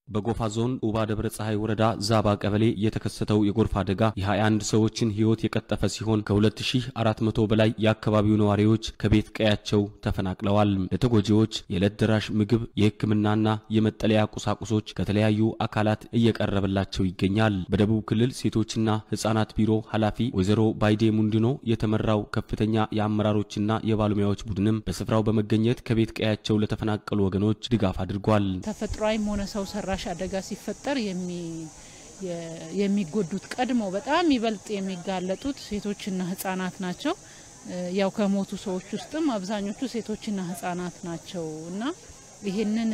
በጎፋ ዞን ኡባ ደብረ ፀሐይ ወረዳ ዛባ ቀበሌ የተከሰተው የጎርፍ አደጋ የ21 ሰዎችን ሕይወት የቀጠፈ ሲሆን ከ2400 በላይ የአካባቢው ነዋሪዎች ከቤት ቀያቸው ተፈናቅለዋል። ለተጎጂዎች የዕለት ደራሽ ምግብ፣ የሕክምናና የመጠለያ ቁሳቁሶች ከተለያዩ አካላት እየቀረበላቸው ይገኛል። በደቡብ ክልል ሴቶችና ሕጻናት ቢሮ ኃላፊ ወይዘሮ ባይዴ ሙንድኖ የተመራው ከፍተኛ የአመራሮችና የባለሙያዎች ቡድንም በስፍራው በመገኘት ከቤት ቀያቸው ለተፈናቀሉ ወገኖች ድጋፍ አድርጓል። ተፈጥሯዊም ሆነ ሰው ሰራሽ አደጋ ሲፈጠር የሚጎዱት ቀድሞ በጣም ይበልጥ የሚጋለጡት ሴቶችና ህጻናት ናቸው። ያው ከሞቱ ሰዎች ውስጥም አብዛኞቹ ሴቶችና ህጻናት ናቸው እና ይህንን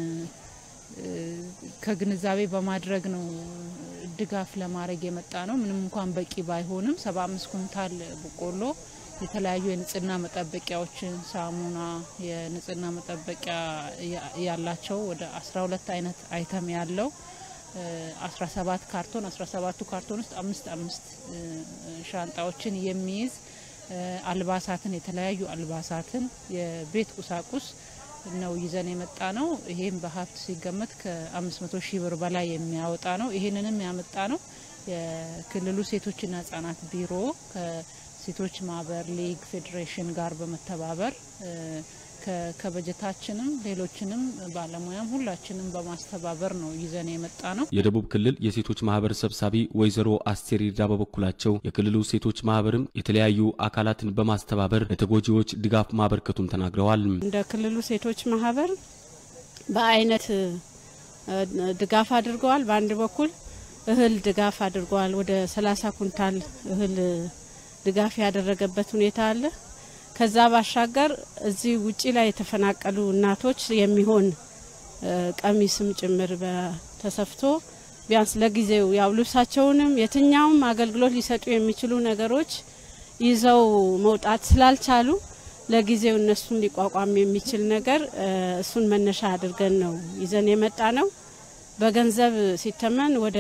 ከግንዛቤ በማድረግ ነው ድጋፍ ለማድረግ የመጣ ነው። ምንም እንኳን በቂ ባይሆንም ሰባ አምስት ኩንታል በቆሎ የተለያዩ የንጽህና መጠበቂያዎችን ሳሙና፣ የንጽህና መጠበቂያ ያላቸው ወደ 12 አይነት አይተም ያለው 17 ካርቶን 17ቱ ካርቶን ውስጥ አምስት አምስት ሻንጣዎችን የሚይዝ አልባሳትን የተለያዩ አልባሳትን የቤት ቁሳቁስ ነው ይዘን የመጣ ነው። ይሄም በሀብት ሲገመት ከ500 ሺህ ብር በላይ የሚያወጣ ነው። ይሄንንም ያመጣ ነው የክልሉ ሴቶችና ህጻናት ቢሮ ሴቶች ማህበር ሊግ ፌዴሬሽን ጋር በመተባበር ከበጀታችንም ሌሎችንም ባለሙያም ሁላችንም በማስተባበር ነው ይዘን የመጣ ነው። የደቡብ ክልል የሴቶች ማህበር ሰብሳቢ ወይዘሮ አስቴር ይርዳ በበኩላቸው የክልሉ ሴቶች ማህበርም የተለያዩ አካላትን በማስተባበር ለተጎጂዎች ድጋፍ ማበርከቱን ተናግረዋል። እንደ ክልሉ ሴቶች ማህበር በአይነት ድጋፍ አድርገዋል። በአንድ በኩል እህል ድጋፍ አድርገዋል። ወደ 30 ኩንታል እህል ድጋፍ ያደረገበት ሁኔታ አለ። ከዛ ባሻገር እዚህ ውጪ ላይ የተፈናቀሉ እናቶች የሚሆን ቀሚስም ጭምር ተሰፍቶ ቢያንስ ለጊዜው ያው ልብሳቸውንም የትኛውም አገልግሎት ሊሰጡ የሚችሉ ነገሮች ይዘው መውጣት ስላልቻሉ ለጊዜው እነሱን ሊቋቋም የሚችል ነገር እሱን መነሻ አድርገን ነው ይዘን የመጣ ነው። በገንዘብ ሲተመን ወደ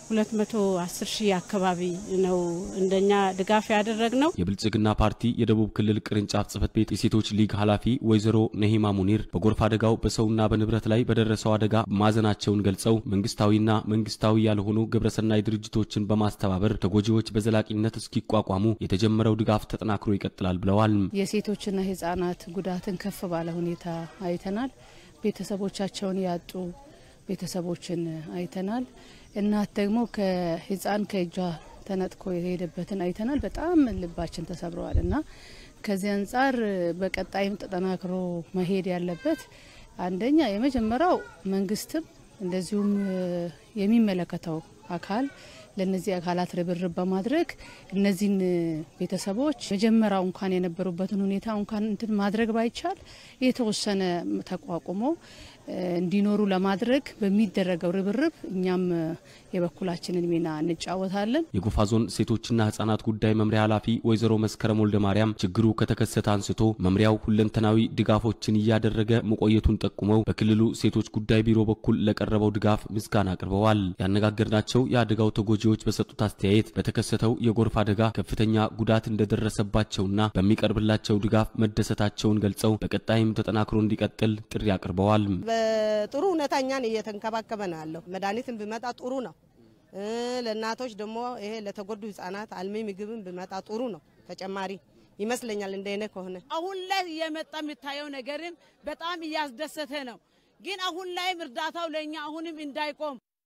210 ሺህ አካባቢ ነው እንደኛ ድጋፍ ያደረግ ነው። የብልጽግና ፓርቲ የደቡብ ክልል ቅርንጫፍ ጽህፈት ቤት የሴቶች ሊግ ኃላፊ ወይዘሮ ነሂማ ሙኒር በጎርፍ አደጋው በሰውና በንብረት ላይ በደረሰው አደጋ ማዘናቸውን ገልጸው መንግስታዊና መንግስታዊ ያልሆኑ ግብረሰናይ ድርጅቶችን በማስተባበር ተጎጂዎች በዘላቂነት እስኪቋቋሙ የተጀመረው ድጋፍ ተጠናክሮ ይቀጥላል ብለዋል። የሴቶችና ህጻናት ጉዳትን ከፍ ባለ ሁኔታ አይተናል። ቤተሰቦቻቸውን ያጡ ቤተሰቦችን አይተናል። እናት ደግሞ ከህፃን ከእጇ ተነጥቆ የሄደበትን አይተናል። በጣም ልባችን ተሰብረዋል እና ከዚህ አንጻር በቀጣይም ተጠናክሮ መሄድ ያለበት አንደኛ የመጀመሪያው መንግስትም እንደዚሁም የሚመለከተው አካል ለነዚህ አካላት ርብርብ በማድረግ እነዚህን ቤተሰቦች መጀመሪያው እንኳን የነበሩበትን ሁኔታ እንኳን እንትን ማድረግ ባይቻል የተወሰነ ተቋቁሞ እንዲኖሩ ለማድረግ በሚደረገው ርብርብ እኛም የበኩላችንን ሚና እንጫወታለን። የጎፋ ዞን ሴቶችና ህጻናት ጉዳይ መምሪያ ኃላፊ ወይዘሮ መስከረም ወልደ ማርያም ችግሩ ከተከሰተ አንስቶ መምሪያው ሁለንተናዊ ድጋፎችን እያደረገ መቆየቱን ጠቁመው በክልሉ ሴቶች ጉዳይ ቢሮ በኩል ለቀረበው ድጋፍ ምስጋና አቅርበዋል። ያነጋገርናቸው የአደጋው ተጎጂዎች በሰጡት አስተያየት በተከሰተው የጎርፍ አደጋ ከፍተኛ ጉዳት እንደደረሰባቸውና በሚቀርብላቸው ድጋፍ መደሰታቸውን ገልጸው በቀጣይም ተጠናክሮ እንዲቀጥል ጥሪ አቅርበዋል። በጥሩ ሁኔታ እኛን እየተንከባከበ ነው ያለው። መድኃኒትን ቢመጣ ጥሩ ነው። ለእናቶች ደግሞ ይሄ ለተጎዱ ህጻናት አልሚ ምግብን ቢመጣ ጥሩ ነው። ተጨማሪ ይመስለኛል እንደኔ ከሆነ አሁን ላይ እየመጣ የሚታየው ነገርም በጣም እያስደሰተ ነው። ግን አሁን ላይም እርዳታው ለእኛ አሁንም እንዳይቆም